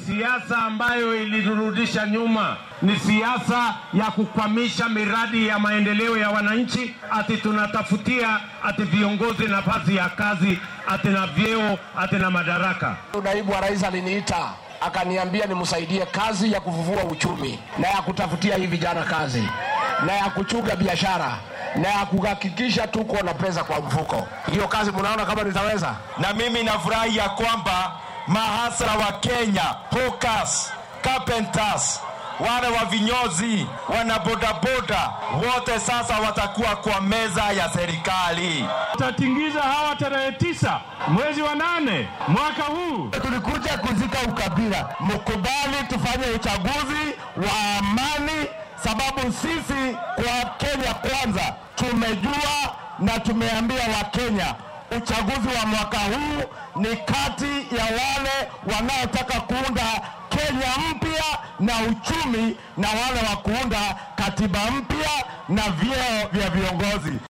Siasa ambayo iliturudisha nyuma ni siasa ya kukwamisha miradi ya maendeleo ya wananchi, ati tunatafutia ati viongozi nafasi ya kazi, ati na vyeo, ati na madaraka. Naibu wa rais aliniita akaniambia nimsaidie kazi ya kufufua uchumi na ya kutafutia hii vijana kazi na ya kuchunga biashara na ya kuhakikisha tuko na pesa kwa mfuko. Hiyo kazi mnaona kama nitaweza? Na mimi nafurahi ya kwamba mahasra wa Kenya, hawkers, carpenters, wale wa vinyozi, wana bodaboda wote sasa watakuwa kwa meza ya serikali. Tutatingiza hawa tarehe tisa mwezi wa nane mwaka huu. Tulikuja kuzika ukabila, mkubali tufanye uchaguzi wa amani, sababu sisi kwa Kenya kwanza tumejua na tumeambia Wakenya uchaguzi wa mwaka huu ni kati ya wale wanaotaka kuunda Kenya mpya na uchumi na wale wa kuunda katiba mpya na vyeo vya viongozi.